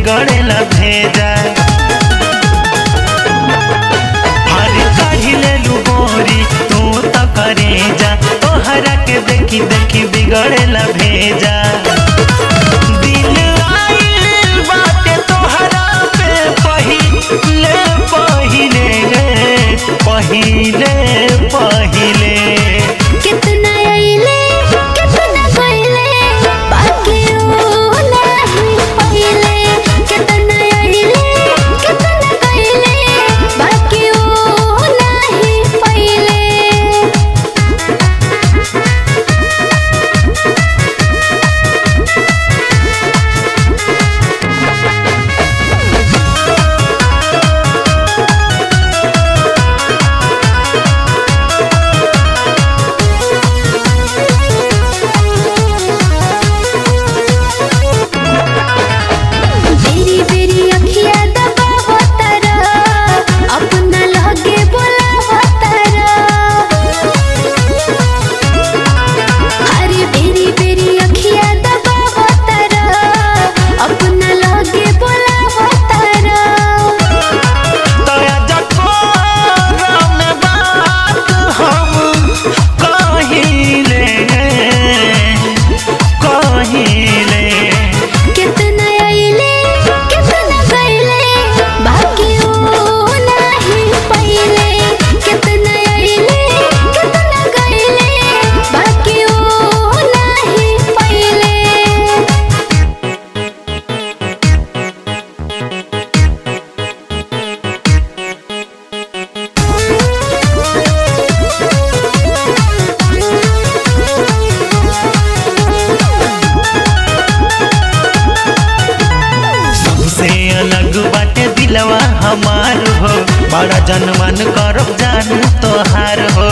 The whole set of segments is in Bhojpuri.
बिगड़ेला भेजा हर काढ़ी लेलू गोरी तू तो करे जा तोहरा के देखी देखी बिगड़ेला भेजा दिन आइल बाटे तोहरा पे पहिले पहिले पहिले पहिले कितना अइले कितना गइले बाकी ओ नाही पहिले कितना अइले कितना गइले बाकी ओ नाही पहिले बेरी बेरी अखिया दबावो तारा अपना लगे बोलावो तारा हरी बेरी बेरी अखिया दबावो तारा अपना लगे बोलावो तारा तोया जकोरम बात हम कहिले कहिले कितना अइले कितना गइले बाकी ओ नाही पहिले कितना अइले कितना गइले बाकी ओ नाही पहिले सबसे अलग बाटे दिलवा हमार हो बड़ा जनमन करब जान तोहार हो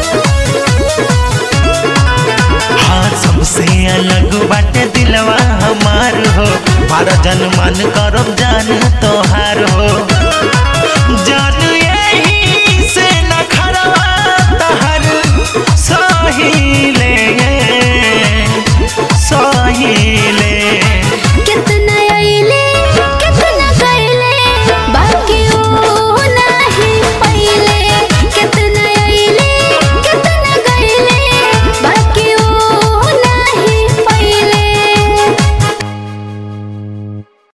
हाँ सबसे अलग बाटे दिलवा हमार हो बड़ा जनमन करब जान तोहार हो जान